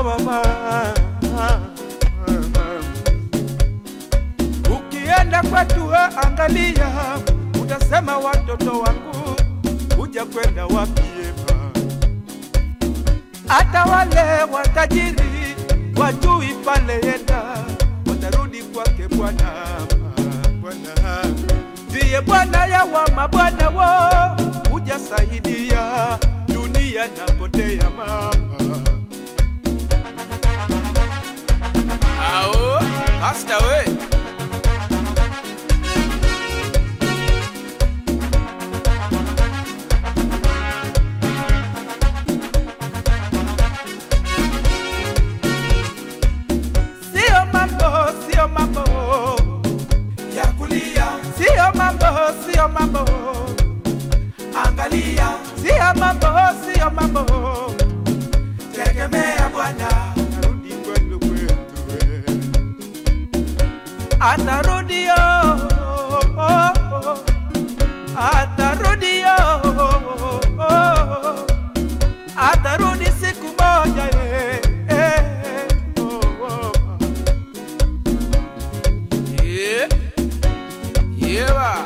mama. Ukienda kwetu we angalia, utasema watoto wangu kuja kwenda wapiema. Hata wale watajiri wajui pale yenda, watarudi kwake Bwana. Bwana ndiye Bwana ya wa mabwana wo, kuja saidia dunia napotea mama. Ao, hasta we Sio mambo, sio mambo ya kulia, sio mambo, sio mambo, angalia, sio mambo, sio mambo, tegemea Bwana, arudi kwenu kwetu, we. atarudi oh, oh, oh, atarudi oh, oh, oh, atarudi siku moja eh, eh, oh, oh. Yeah. Yeah.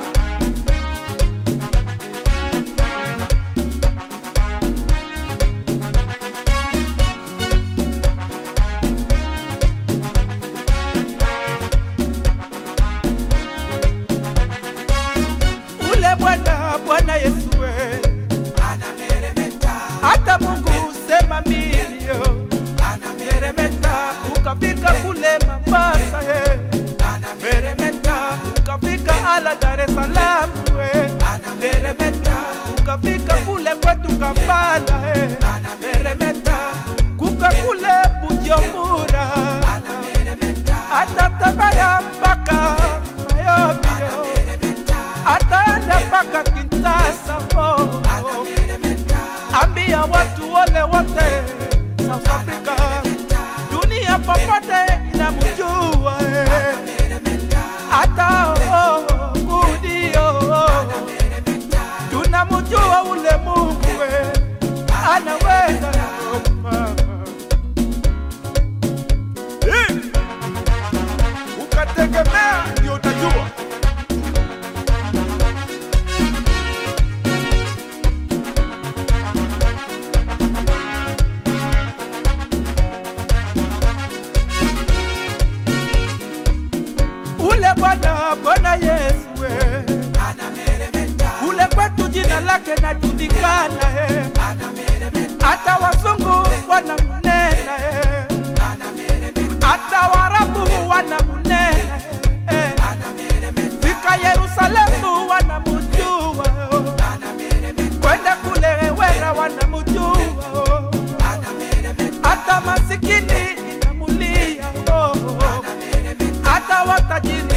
Ule Bwana Bwana Yesu we anameremeta, hata Mungu sema milio anameremeta, ukafika kule Mombasa he anameremeta, ukafika ala Dar es Salaam we anameremeta, ukafika kule kwetu Kampala he anameremeta, kuka kule Bujumbura hata Tabora mpaka Mayomio ataenda mpaka Kinshasa oh. Ambia watu wale wote South Africa, dunia popote inamjua eh. hata oh, Gudi oh, tunamjua ule Mungu eh. anaweza oh, Eh. ukategemea ndio utajua. ule Bwana Bwana Yesu we anameremeta, ule kwetu jina lake najulikana eh. anameremeta, hata wazungu wanamnena eh. anameremeta, hata warabu wanamnena eh. anameremeta, fika Yerusalemu wanamjua oh. anameremeta, kwenda kule wera wanamjua oh. anameremeta, hata masikini inamulia oh. hata watajiri